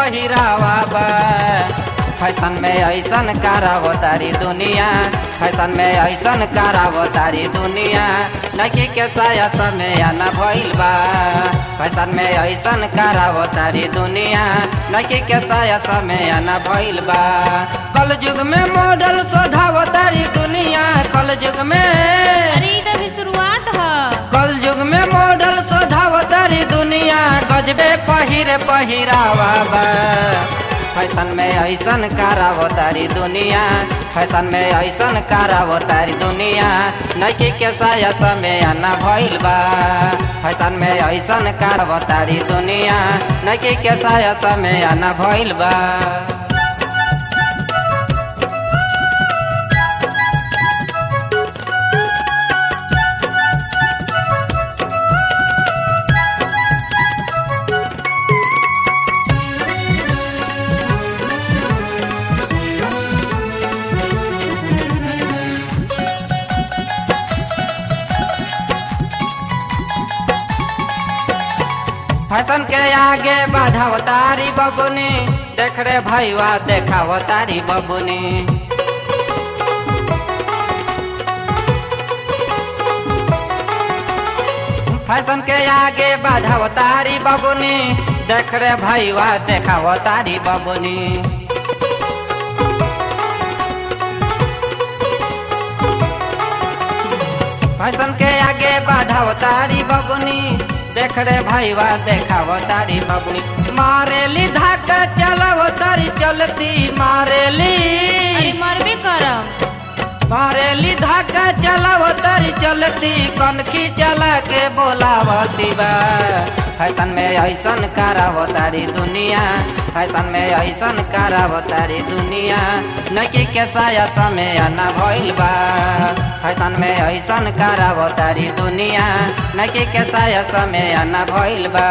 पहिरावा बा फैशन में ऐसन करावो तारी दुनिया फैशन में ऐसन करावो तारी दुनिया नकी के साया समय न भइल बा फैशन में ऐसन करावो तारी दुनिया नकी के साया समय न भइल बा कल युग में मॉडल शोधावो तारी दुनिया कल युग में अरे ई तो भी शुरुआत ह कल युग में मॉडल शोधावो तारी दुनिया गजबे पहिरे पहिरावा बा फैशन में ऐसन करावो तारी दुनिया फैशन में ऐसन करावो तारी दुनिया नकी के साया समय न भइल बा फैशन में ऐसन करावो तारी दुनिया नकी के साया समय न भइल बा फैशन के आगे बढ़ाव तारी बबुनी देख रे भैया देखाव तारी बबुनी फैशन के आगे बढ़ाव तारी बबुनी देख रे भैया देखाव तारी बबुनी फैशन के आगे बढ़ाव तारी बबुनी देख रे भैया देखाव तारी बबुनी मारेली धाका चलाव तारी चलती मारेली अरे मरबे करम मारेली धाका चलाव तारी चलती कनखी चला के बोलावती बा फैशन में ऐसन कराव तारी दुनिया फैशन में ऐसन कराव तारी दुनिया नकी के साया समय न भइल बा फैशन में ऐसन कराव तारी दुनिया नकी के साया समय न भइल बा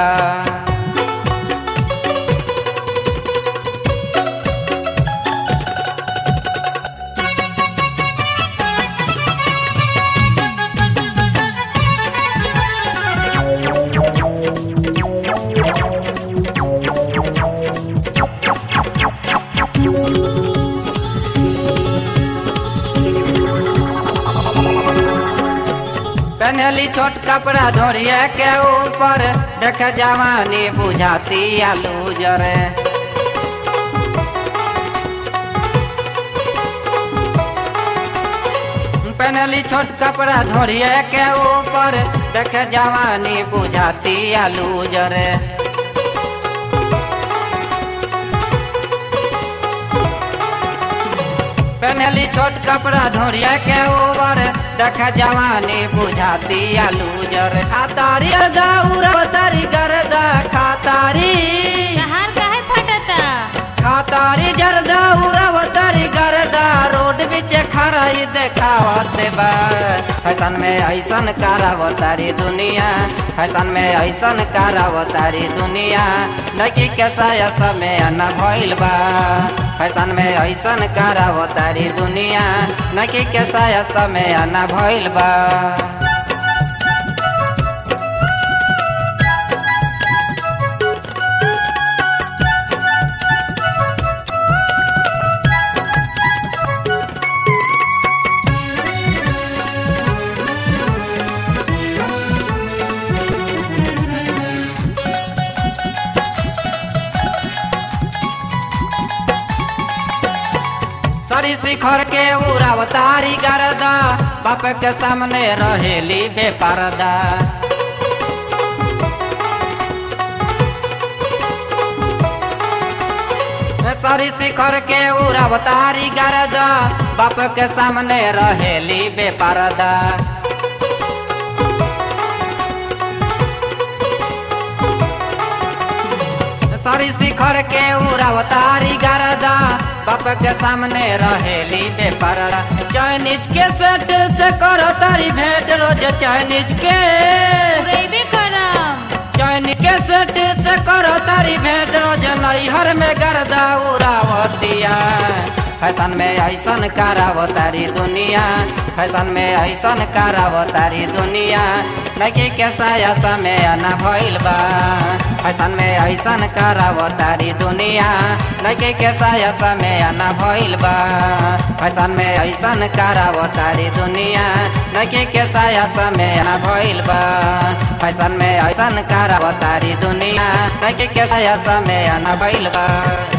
पहनली छोट कपड़ा ढोरिया के ऊपर देख जवानी बुझाती आलू जरे पहनली छोट कपड़ा ढोरिया के ऊपर देख जवानी बुझाती आलू जरे पहनली छोट कपड़ा ढोरिया के ऊपर देख जवानी बुझाती आलू जर खातारी दौरा तारी गरदा खातारी कहार काहे फटता खातारी जरदा उड़ाव तारी गरदा रोड बीच खराई देखावत बा फैशन में ऐसन कराव तारी दुनिया फैशन में ऐसन कराव तारी दुनिया नकी के साया समय न भइल बा फैशन में ऐसन कराव तारी दुनिया नकी के साया समय न भइल बा सरी शिखर के उड़ावतारी गरदा बाप के सामने रहेली बेपरदा सरी शिखर के उड़ावतारी गरदा बाप के सामने रहेली बेपरदा सरी शिखर के उड़ावतारी गरदा बाप के सामने रहेली बेपरदा चाइनीज के सेट से करो तारी भेंट रोज चाइनीज के उड़ेबे करम चाइनीज के सेट से करो तारी भेंट रोज नैहर में गर्दा उड़ावतिया फैशन में ऐसन करावो तारी दुनिया फैशन में ऐसन करावो तारी दुनिया लड़की के साया समय आना भइल बा फैशन में ऐसन करावो तारी दुनिया लड़की के साया समय आना भइल बा फैशन में ऐसन करावो तारी दुनिया लड़की के साया समय आना भइल बा फैशन में ऐसन करावो तारी दुनिया लड़की के साया समय आना भइल बा